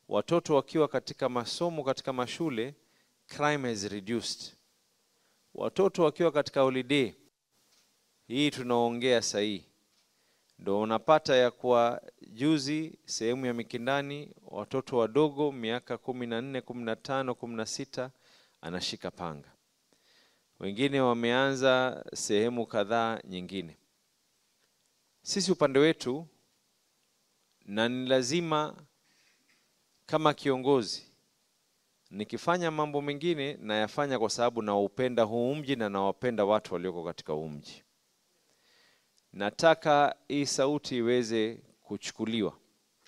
watoto wakiwa katika masomo katika mashule crime has reduced watoto wakiwa katika holiday hii tunaongea sahii ndo unapata ya kuwa juzi sehemu ya Mikindani watoto wadogo miaka kumi na nne kumi na tano kumi na sita anashika panga, wengine wameanza sehemu kadhaa nyingine. Sisi upande wetu, na ni lazima kama kiongozi nikifanya mambo mengine nayafanya kwa sababu naupenda huu mji na nawapenda watu walioko katika huu mji nataka hii sauti iweze kuchukuliwa.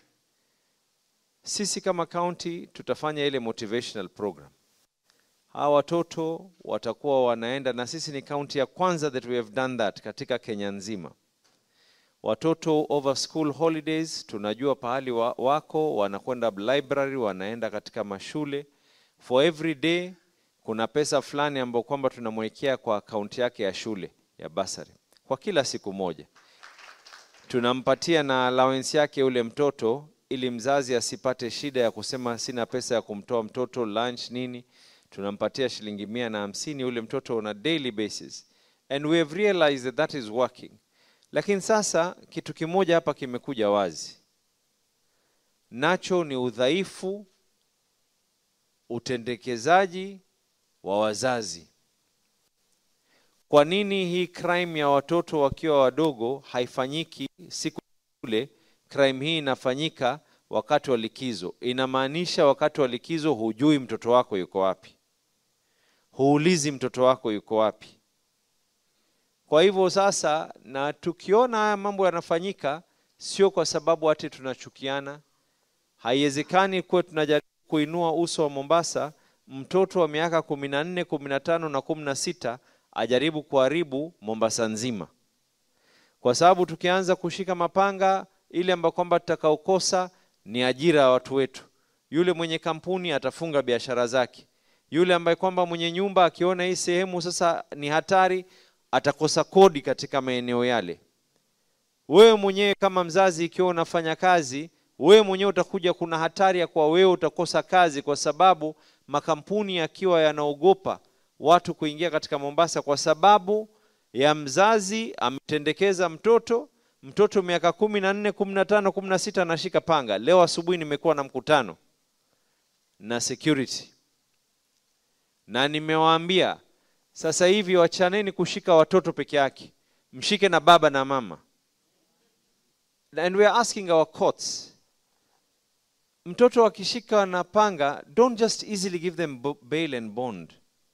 Sisi kama county tutafanya ile motivational program. Hawa watoto watakuwa wanaenda, na sisi ni county ya kwanza that we have done that katika Kenya nzima. Watoto over school holidays, tunajua pahali wa, wako wanakwenda library, wanaenda katika mashule. For every day kuna pesa fulani ambayo kwamba tunamwekea kwa akaunti yake ya shule ya basari kwa kila siku moja tunampatia na allowance yake ule mtoto ili mzazi asipate shida ya kusema sina pesa ya kumtoa mtoto lunch nini tunampatia shilingi mia na hamsini ule mtoto on a daily basis and we have realized that that is working lakini sasa kitu kimoja hapa kimekuja wazi nacho ni udhaifu utendekezaji wa wazazi kwa nini hii crime ya watoto wakiwa wadogo haifanyiki siku ile? Crime hii inafanyika wakati wa likizo. Inamaanisha wakati wa likizo hujui mtoto wako yuko wapi, huulizi mtoto wako yuko wapi. Kwa hivyo sasa, na tukiona haya mambo yanafanyika, sio kwa sababu ati tunachukiana. Haiwezekani kuwa tunajaribu kuinua uso wa Mombasa, mtoto wa miaka kumi na nne, kumi na tano na kumi na sita ajaribu kuharibu Mombasa nzima, kwa sababu tukianza kushika mapanga, ile ambayo kwamba tutakaokosa ni ajira ya watu wetu. Yule mwenye kampuni atafunga biashara zake, yule ambaye kwamba mwenye nyumba akiona hii sehemu sasa ni hatari, atakosa kodi katika maeneo yale. Wewe mwenyewe kama mzazi, ikiwa unafanya kazi, wewe mwenyewe utakuja, kuna hatari ya kuwa wewe utakosa kazi, kwa sababu makampuni yakiwa yanaogopa watu kuingia katika Mombasa kwa sababu ya mzazi ametendekeza mtoto. Mtoto miaka kumi na nne, kumi na tano, kumi na sita anashika panga. Leo asubuhi nimekuwa na mkutano na security na nimewaambia sasa hivi wachaneni kushika watoto peke yake, mshike na baba na mama, and we are asking our courts mtoto akishika na panga, don't just easily give them bail and bond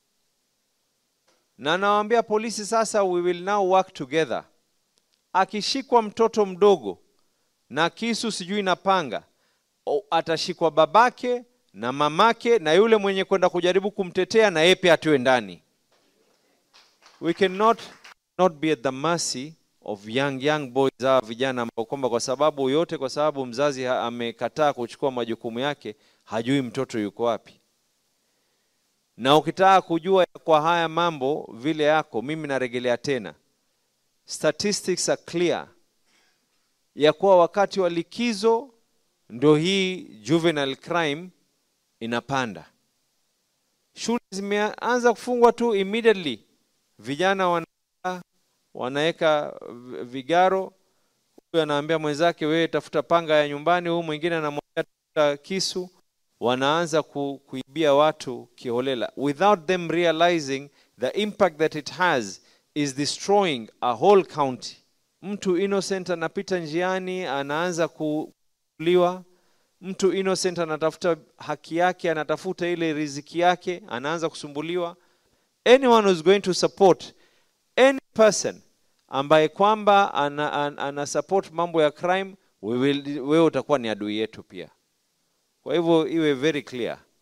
na nawaambia polisi sasa, we will now work together. Akishikwa mtoto mdogo na kisu sijui na panga, atashikwa babake na mamake na yule mwenye kwenda kujaribu kumtetea, na yeye pia atiwe ndani. We cannot not be at the mercy of young young boys, hawa vijana ambao kwamba kwa sababu yote, kwa sababu mzazi amekataa kuchukua majukumu yake, hajui mtoto yuko wapi na ukitaka kujua kwa haya mambo vile yako, mimi narejelea tena, statistics are clear ya kuwa wakati wa likizo ndo hii juvenile crime inapanda. Shule zimeanza kufungwa tu immediately, vijana wana wanaweka vigaro, huyu anaambia mwenzake wewe tafuta panga ya nyumbani, huyu mwingine anamwambia tafuta kisu wanaanza ku, kuibia watu kiholela without them realizing the impact that it has is destroying a whole county. Mtu innocent anapita njiani anaanza kuliwa, mtu innocent anatafuta haki yake, anatafuta ile riziki yake, anaanza kusumbuliwa. Anyone who's going to support any person ambaye kwamba ana, ana, ana support mambo ya crime, wewe utakuwa ni adui yetu pia. Kwa hivyo iwe very clear